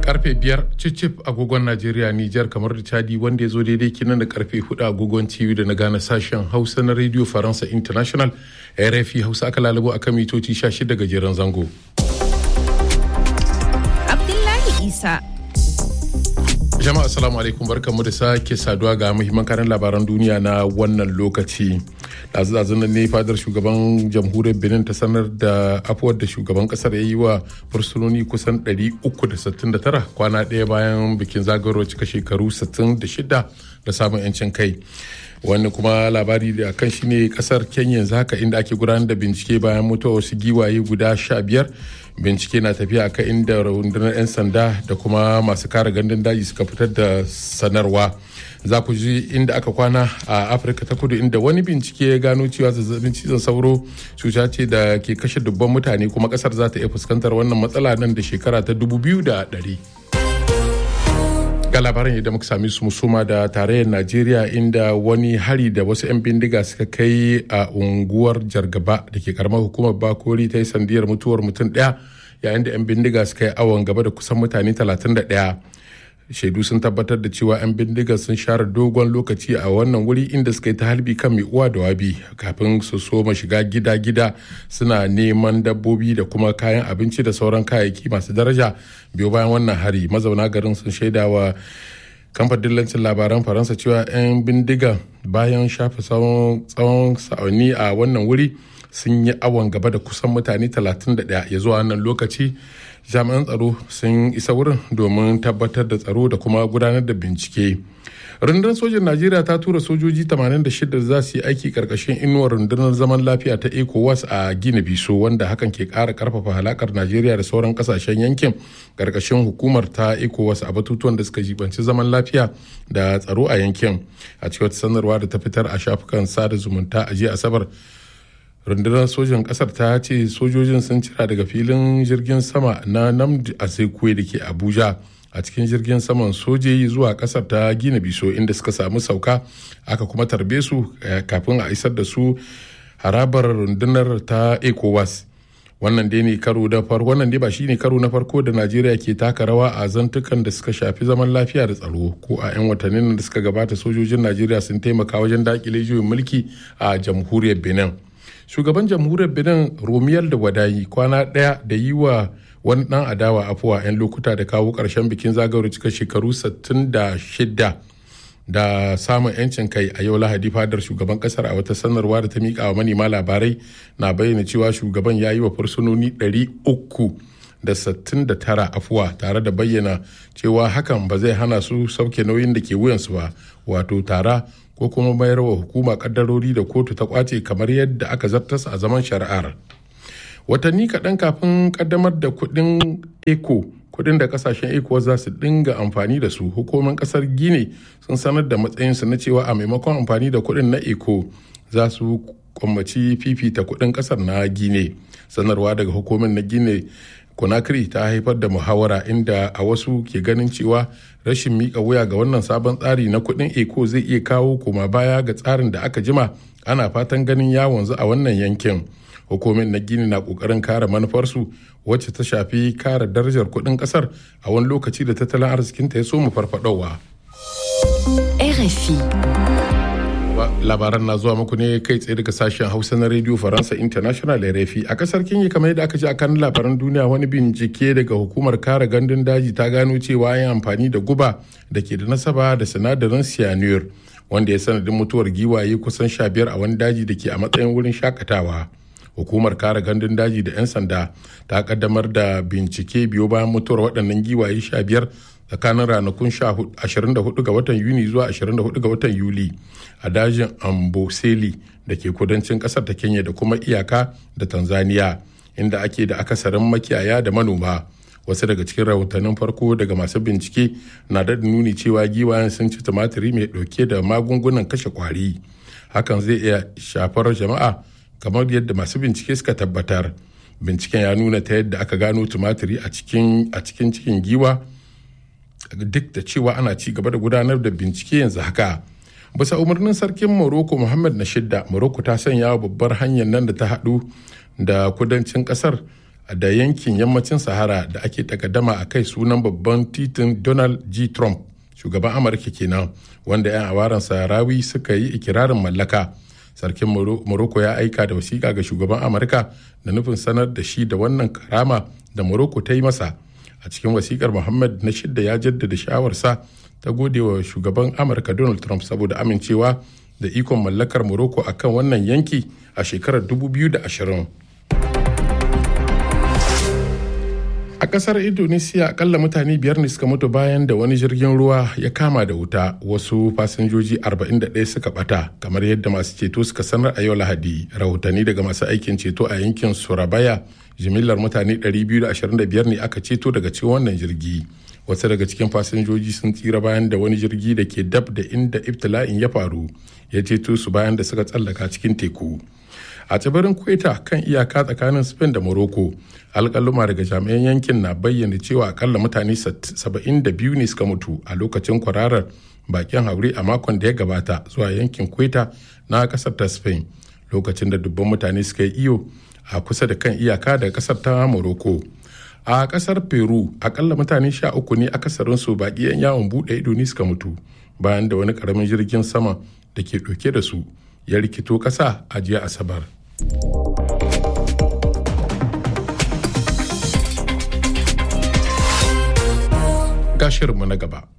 karfe biyar cicif agogon najeriya nijar kamar da chadi wanda ya zo daidai kinan da karfe hudu agogon tv da na gane sashen hausa na radio faransa international rfi hausa aka lalabo akan mitoci 16 gajeren zango abdullahi isa jama'a assalamu alaikum barkanmu da sake saduwa ga muhimman karin labaran duniya na wannan lokaci ɗazu nan ne fadar shugaban jamhuriyar benin ta sanar da afuwar da shugaban kasar ya yi wa fursunoni kusan 369 kwana ɗaya bayan bikin zagayowar cika shekaru 66 da samun 'yancin kai wani kuma labari da kan shi ne kasar kenya yanzu haka inda ake gudanar da bincike bayan mutuwa wasu giwaye guda sha biyar bincike na tafiya akan inda rundunar 'yan sanda da kuma masu kare gandun daji suka fitar da sanarwa za ku ji inda aka kwana a afirka ta kudu inda wani bincike ya gano cewa zazzabin cizon sauro cuta ce da ke kashe dubban mutane kuma kasar za ta iya fuskantar wannan matsala nan da shekara ta dubu biyu da ɗari. ga labaran yadda muka sami su musuma da tarayyar najeriya inda wani hari da wasu 'yan bindiga suka kai a unguwar jargaba da ke karamar hukumar bakori ta yi sandiyar mutuwar mutum daya yayin da 'yan bindiga suka yi awon gaba da kusan mutane 31 shaidu sun tabbatar da cewa 'yan bindiga sun share dogon lokaci a wannan wuri inda suka yi ta halbi kan mai uwa da wabi kafin su soma shiga gida-gida suna neman dabbobi da kuma kayan abinci da sauran kayayyaki masu daraja biyu bayan wannan hari mazauna garin sun shaida wa kamfan dillancin labaran faransa cewa 'yan bindiga bayan shafe tsawon sa'onni a wannan wuri sun yi awon gaba da kusan mutane 31 ya zuwa wannan lokaci jami'an tsaro sun isa wurin domin tabbatar da tsaro da kuma gudanar da bincike rundunar sojin najeriya ta tura sojoji 86 za su yi aiki karkashin inuwar rundunar zaman lafiya ta ecowas a gina biso wanda hakan ke kara karfafa halakar najeriya da sauran kasashen yankin karkashin hukumar ta ecowas a batutuwan da suka jibanci zaman lafiya da tsaro a yankin a cikin sanarwa da ta fitar a shafukan sada zumunta a jiya asabar rundunar sojan kasar ta ce sojojin sun cira daga filin jirgin sama na namdi asekwe da ke abuja a cikin jirgin saman sojoji zuwa kasar ta gina biso inda suka samu sauka aka kuma tarbe su kafin a isar da su harabar rundunar ta ecowas wannan dai ne karo da farko wannan dai ba shine karo na farko da najeriya ke taka rawa a zantukan da suka shafi zaman lafiya da tsaro ko a 'yan watannin da suka gabata sojojin najeriya sun taimaka wajen dakile juyin mulki a jamhuriyar benin shugaban jamhuriyar benin romiyar da wadayi kwana ɗaya da yi wa wani ɗan adawa afuwa 'yan lokuta da kawo ƙarshen bikin zagayowar cika shekaru 66 da samun 'yancin kai a yau lahadi fadar shugaban kasar a wata sanarwa da ta miƙa wa manema labarai na bayyana cewa shugaban ya yi wa fursunoni 369 afuwa tare da bayyana cewa hakan ba zai hana su sauke nauyin da ke wuyansu ba wato tara ko kuma mayar wa hukuma kaddarori da kotu ta kwace kamar yadda aka zartas a zaman shari'ar watanni kaɗan kafin kaddamar da kuɗin eco kuɗin da kasashen eco za su dinga amfani da su hukumomin ƙasar gine sun sanar da matsayinsu na cewa a maimakon amfani da kuɗin na eco za su kwammaci fifita kuɗin ƙasar na gine sanarwa daga hukumin na gine conakry ta haifar da muhawara inda a wasu ke ganin cewa rashin mika wuya ga wannan sabon tsari na kudin eco zai iya kawo koma baya ga tsarin da aka jima ana fatan ganin ya wanzu a wannan yankin hukumin na gini na kokarin kare manufarsu wacce ta shafi kare darajar kudin kasar a wani lokaci da tattalin arzikinta ya so mu farfadowa. RFI labaran na zuwa muku ne kai tsaye daga sashen hausa na radio faransa international rfi a kasar kenya kamar yadda aka ji a kan labaran duniya wani bincike daga hukumar kare gandun daji ta gano cewa yin amfani da guba da ke da nasaba da sinadarin cyanure wanda ya sanadin mutuwar giwaye kusan sha biyar a wani daji da ke a matsayin wurin shakatawa hukumar kare gandun daji da 'yan sanda ta kaddamar da bincike biyo bayan mutuwar waɗannan giwaye sha biyar tsakanin ranakun 24 ga watan yuni zuwa 24 ga watan yuli a dajin amboseli da ke kudancin kasar ta kenya da kuma iyaka da tanzania inda ake da akasarin makiyaya da manoma wasu daga cikin rahotannin farko daga masu bincike na da nuni cewa giwayen sun ci tumatiri mai dauke da magungunan kashe kwari hakan zai iya shafar jama'a kamar yadda masu bincike suka tabbatar binciken ya nuna ta yadda aka gano tumatiri a cikin cikin giwa duk da cewa ana ci gaba da gudanar da bincike yanzu haka bisa umarnin sarkin morocco muhammad na shidda morocco ta sanya wa babbar hanyar nan da ta haɗu da kudancin ƙasar da yankin yammacin sahara da ake takaddama a kai sunan babban titin donald g trump shugaban amurka kenan wanda 'yan awaran saharawi suka yi ikirarin mallaka sarkin morocco ya aika da wasiƙa ga shugaban amurka da nufin sanar da shi da wannan karama da morocco ta yi masa a cikin wasiƙar muhammad na shidda ya jaddada shawarsa ta gode wa shugaban amurka donald trump saboda amincewa da ikon mallakar morocco akan wannan yanki a shekarar 2020 a kasar indonesia akalla mutane biyar ne suka mutu bayan da wani jirgin ruwa ya kama da wuta wasu fasinjoji 41 suka bata kamar yadda masu ceto suka sanar a yau lahadi rahotanni daga masu aikin ceto a yankin surabaya jimillar mutane 225 ne aka ceto daga cikin wannan jirgi wasu daga cikin fasinjoji sun tsira bayan da wani jirgi da ke dab da inda ibtila'in ya faru ya ceto su bayan da suka tsallaka cikin teku a tsibirin kweta kan iyaka tsakanin spain da morocco alkaluma daga jami'an yankin na bayyana cewa akalla mutane 72 ne suka mutu a lokacin kwararar bakin haure a makon da ya gabata zuwa yankin kweta na kasar ta spain lokacin da dubban mutane suka yi iyo a kusa da kan iyaka da kasar ta morocco a kasar peru akalla mutane sha uku ne akasarinsu baki yan yawon bude ido ne suka mutu bayan da wani karamin jirgin sama da ke ɗauke da su ya rikito ƙasa a jiya asabar ga shirinmu na gaba